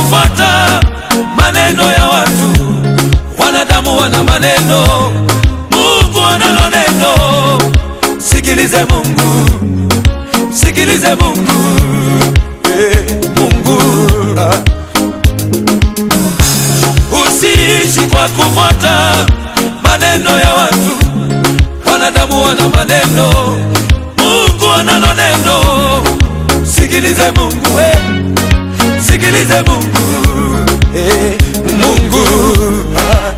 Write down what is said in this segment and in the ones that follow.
kufuata maneno ya watu. Wanadamu wana maneno, Mungu analo neno. Sikilize Mungu, sikilize Mungu, eh, Mungu ah. Usiishi kwa kufuata maneno ya watu. Wanadamu wana maneno, Mungu analo neno. Sikilize Mungu, eh. sikilize Mungu, eh, Mungu ah.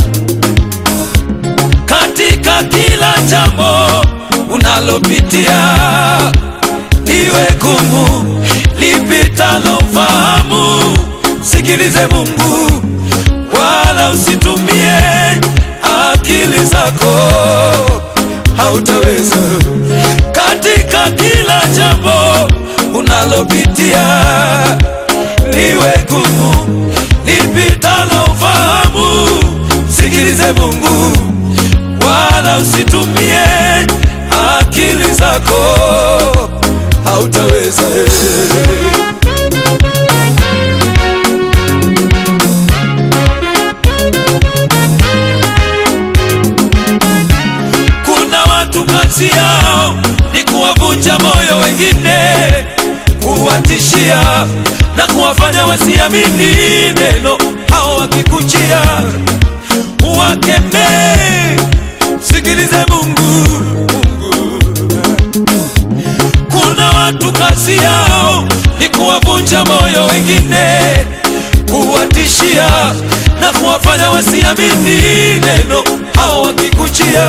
Katika kila jambo unalopitia, liwe gumu lipitalo fahamu, sikilize Mungu, wala usitumie akili zako, hautaweza. Katika kila jambo unalopitia, liwe gumu lipitalo fahamu, sikilize Mungu, wala usitumie akili zako, hautaweza. Kuna watu kazi yao ni kuwavunja moyo wengine, kuwatishia na kuwafanya wasiamini neno. Hao wakikujia wakemee, sikilize Mungu. Kuna watu kazi yao ni kuwavunja moyo wengine, kuwatishia na kuwafanya wasiamini neno. Hao wakikujia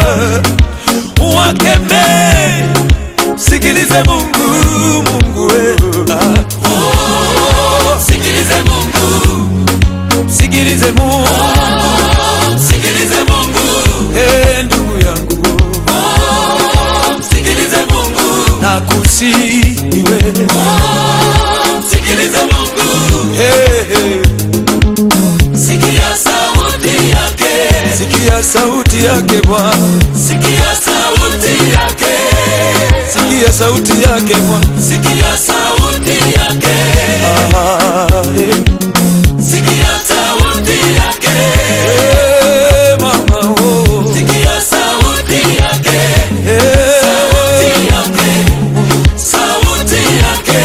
wakemee, sikilize Mungu, Mungu we. Ah. Oh, sikilize Mungu, sikilize Mungu, sikilize Mungu, eh, ndugu yangu, sikilize Mungu, nakusihi wewe, sikilize Mungu, eh, eh. Sikia sauti yake, sikia sauti yake Bwana, sikia sauti yake, sikia sauti yake Bwana, sikia sauti yake, ah, eh. sikia sauti yake, eh, mama oh, sikia sauti yake, eh, sauti yake, sauti yake.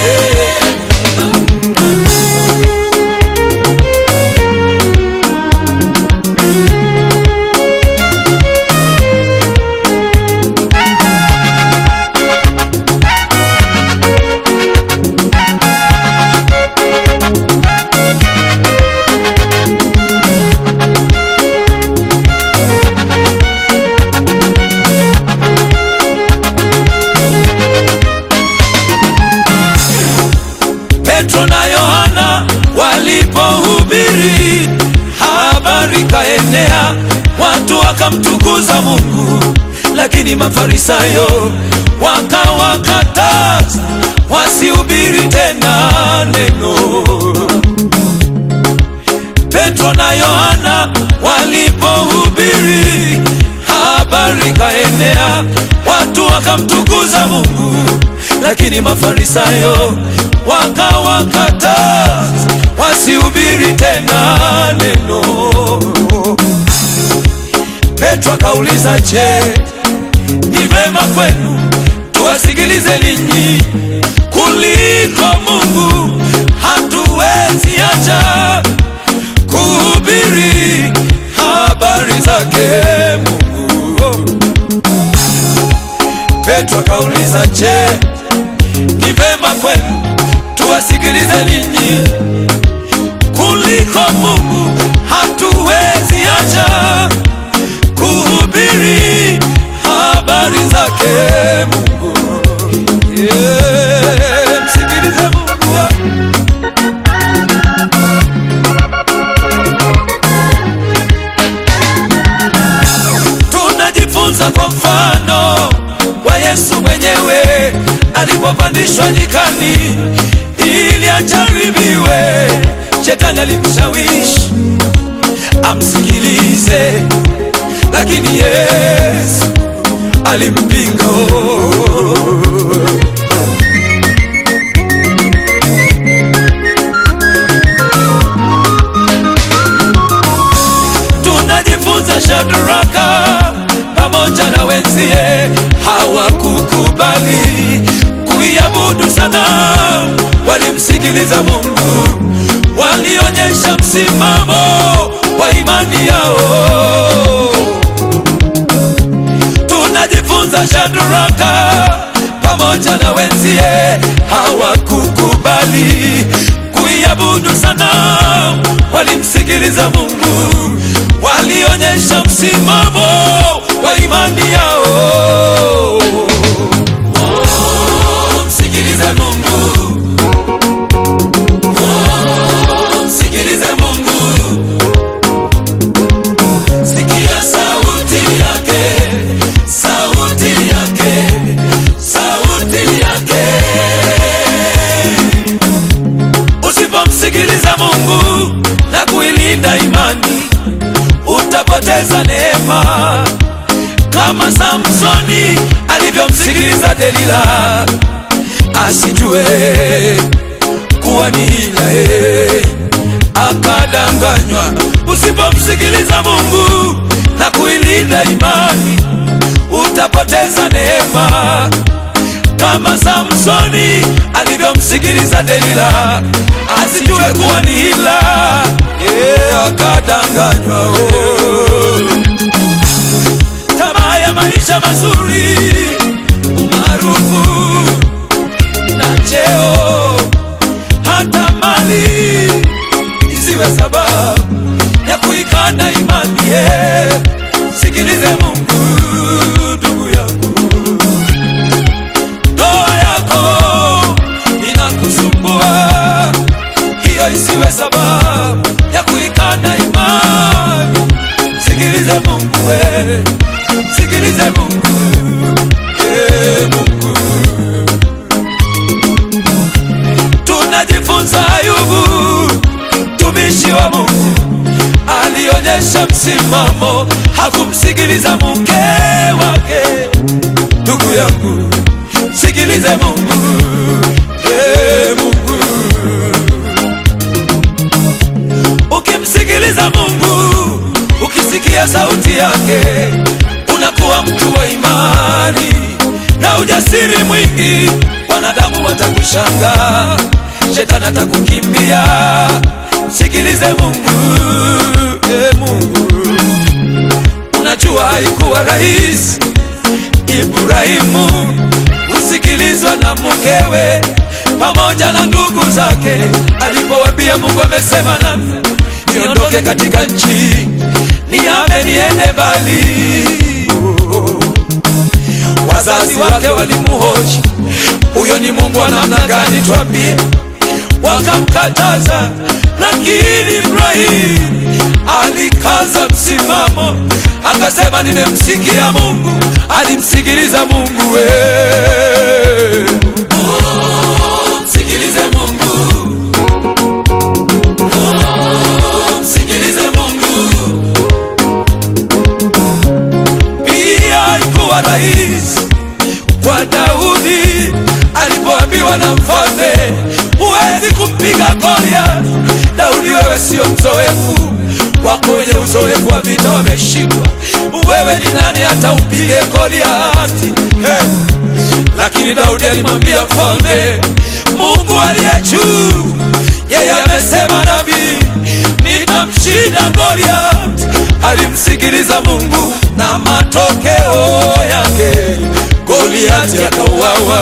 Petro na Yohana walipohubiri habari kaenea, watu wakamtukuza Mungu, lakini Mafarisayo wakawakataza wasihubiri tena neno. Petro na Yohana walipohubiri habari kaenea, watu wakamtukuza Mungu, lakini Mafarisayo wakawakataza wasihubiri tena neno. Petro akauliza, je, ni vema kwenu tuwasikilize ninyi kuliko Mungu? Hatuwezi acha kuhubiri habari zake Mungu. Petro akauliza, je, ni vema kwenu tuwasikilize ninyi kuliko Mungu? Hatuwezi acha kuhubiri habari zake Mungu. Yeah, msikilize Mungu. Tunajifunza kwa mfano wa Yesu mwenyewe alipopandishwa nyikani ili ajaribiwe. Shetani alimshawishi amsikilize, lakini Yesu alimpinga. sana walimsikiliza Mungu, walionyesha msimamo wa imani yao. Tunajifunza Shadraka pamoja na wenzie hawakukubali kuiabudu sana, walimsikiliza Mungu, walionyesha msimamo wa imani yao. Oh, msikilize Mungu, oh, msikilize Mungu, sikia sauti yake, sauti yake, sauti yake. Usipomsikiliza Mungu na kuilinda imani, utapoteza neema kama Samsoni alivyomsikiliza Delila, asijue kuwa ni hila ye, akadanganywa. Usipomsikiliza Mungu na kuilinda imani, utapoteza neema kama Samsoni alivyomsikiliza Delila, asijue kuwa ni hila ye, akadanganywa oh. Tamaa ya maisha mazuri, umaarufu na cheo, hata mali isiwe sababu ya kuikana imani. ye. Sikilize Mungu, ndugu yangu, ndoa yako inakusumbua, hiyo isiwe sababu ya kuikana imani. Sikilize Mungu, we. Sikilize Mungu, eh, Mungu. Tunajifunza Ayubu, mtumishi wa Mungu, alionyesha msimamo, hakumsikiliza mke wake. Ndugu yangu, sikilize Mungu, eh, Mungu. Ukimsikiliza Mungu, ukisikia sauti yake, unakuwa mtu wa imani na ujasiri mwingi. Wanadamu watakushangaa, shetani atakukimbia. Sikilize Mungu, e Mungu. Unajua haikuwa rahisi Ibrahimu kusikilizwa na mkewe pamoja na ndugu zake, alipowambia Mungu amesema nami niondoke katika nchi nihame niende mbali. Wazazi wake walimuhoji, huyo ni Mungu wa namna gani? Twambie. Wakamkataza, lakini Ibrahimu alikaza msimamo, akasema nimemsikia Mungu. Alimsikiliza Mungu we. Oh, msikilize Mungu. Oh, msikilize Mungu. Pia haikuwa rahisi kwa Daudi alipoambiwa na mfalme, huwezi kumpiga Goliath. Daudi, wewe sio mzoefu, wako wenye uzoefu wa vita wameshindwa. Wewe ni nani hata upige Goliath? Hey. Lakini Daudi alimwambia mfalme, Mungu aliye juu, yeye amesema nami nitamshinda Goliath. Alimsikiliza Mungu na matokeo yake Goliath akauawa.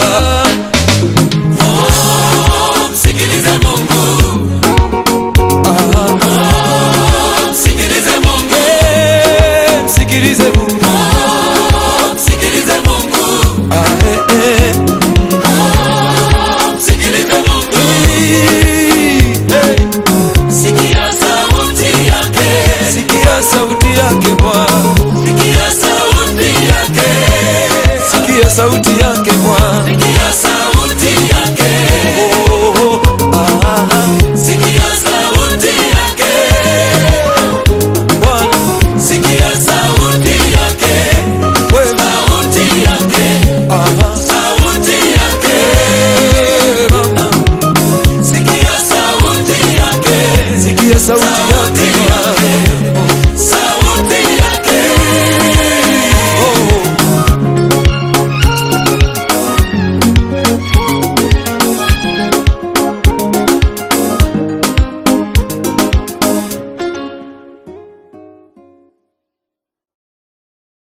Oh, msikilize Mungu. Oh, msikilize Mungu. Eh, msikilize Mungu. Oh, msikilize Mungu. Ah, eh, eh. Oh, msikilize Mungu. Eh, Sikia sauti yake. Sikia sauti yake Bwana. Sikia sauti yake. Sikia sauti yake Bwana. Sikia sauti yake. Oh, ah, ah. Sikia sauti yake. Bwana. Sikia sauti yake. Wewe. Sauti yake. Ah, sauti yake. Bwana. Sikia sauti yake. Sikia sauti yake.